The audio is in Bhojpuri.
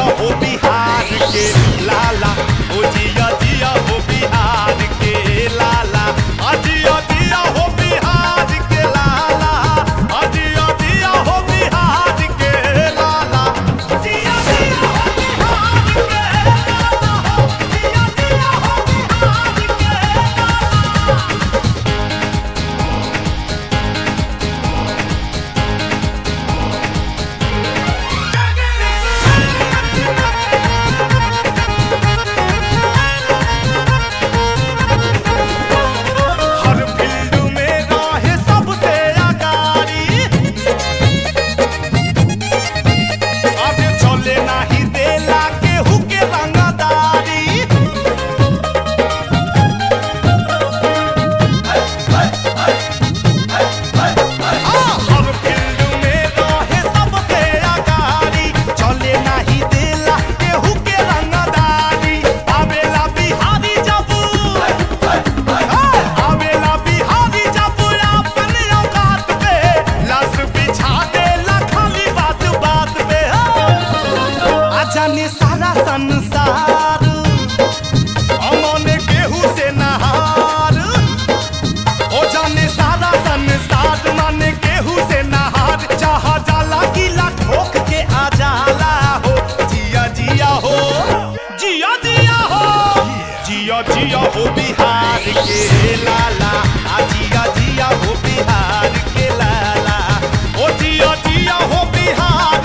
हो बिहार के लाला ओ जिया जिया हो बिहार के लाला अजिया जिया हो बिहार के लाला अजिया जिया हो बिहार के लाला जिया जिया हो बिहार के लाला जिया जिया हो बिहार के लाला हर फील्ड में रहे सबसे अगाड़ी अब चले नाही देला केहू के रंगदारी हर फील्ड में रहे सबसे अगाड़ी चले नाही देला केहू के रंगदारी आवेला बिहारी जब आवेला बिहारी जब अपन औकात पे लस बिछा देला खाली बात बात पे आ जाने सारा संसार अमन केहू से नहार ओ जाने सारा संसार माने केहू से नहार चाहा जाला गीला ठोक के आ जाला हो जिया जिया हो जिया जिया हो जिया जिया हो बिहार के लाला आ जिया जिया हो बिहार के लाला ओ जिया जिया हो बिहार